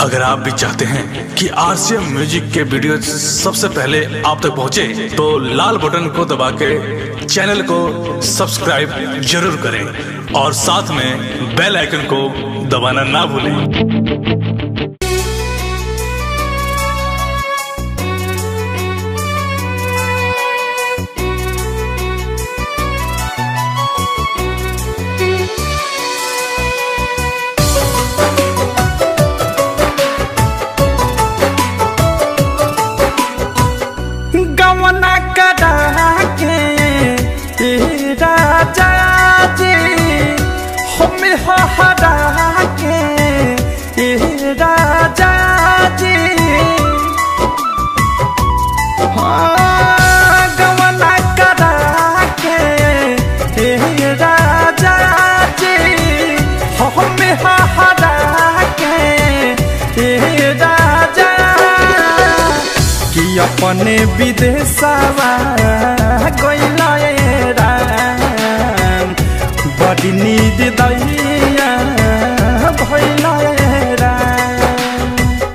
अगर आप भी चाहते हैं कि आरसीएम म्यूजिक के वीडियो सबसे पहले आप तक पहुंचे, तो लाल बटन को दबा के चैनल को सब्सक्राइब जरूर करें और साथ में बेल आइकन को दबाना ना भूलें गवना करा के ए राजा जी हम हरा के ए राजा जी हाँ, गवना करा के ए राजा जी हम हरा के ए राजा कि अपने विदेशवा गइला राम बड़ी नींद दैया भइला राम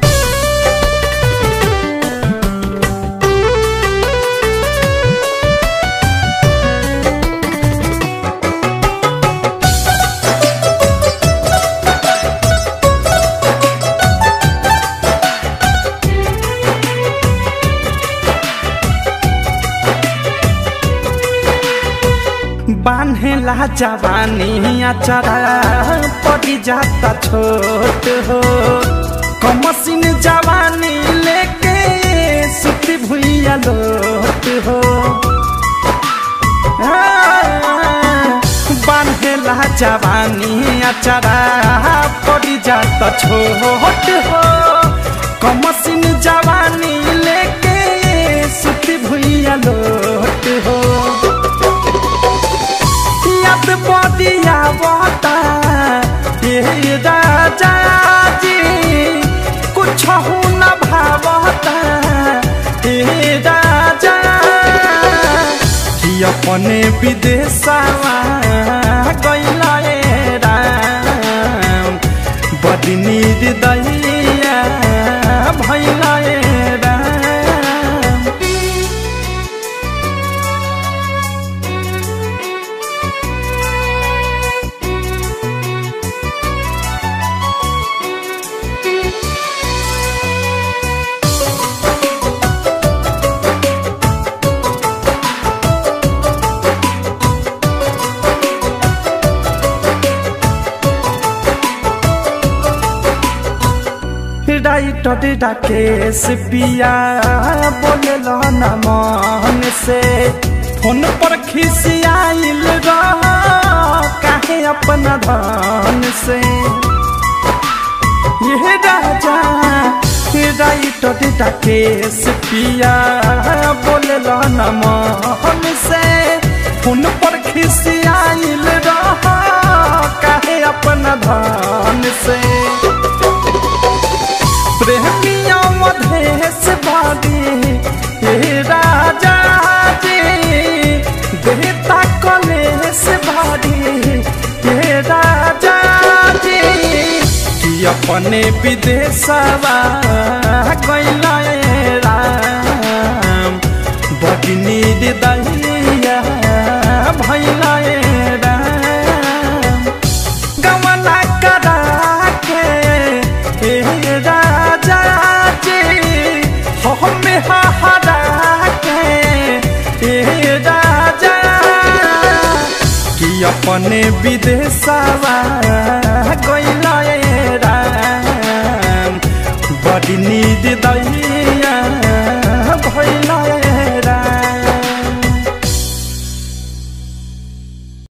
बान्हेला जवानी अचरा पड़ी जाता छोट हो कमसिन जवानी लेके सुती भुइया लोट हो बान्हेला जवानी अचरा पड़ी जाता छोट हो कमसिन जवानी लेके सुती भुइया लोट हो याद बदिया बता ये राजा जी कुछ न भावता ये राजा कि अपने विदेशवा गइला राम बड़ी नींद दैया भइला राम राइटर राकेश पिया बोले न मन से फोन पर खिसियाइल रह काहे अपना धन से ये राजा राइटर राकेश पिया बोले न मन से फोन पर खिसियाइल रह काहे अपना धन से प्रेमिया मधेश बादी हे राजा जी देता कलेश बादी हे राजा जी कि अपने विदेशवा गइला राम बड़ी नींद दैया भइला राम गवना करा के ए राजा जी हम हरा के ए राजा कि अपने विदेशवा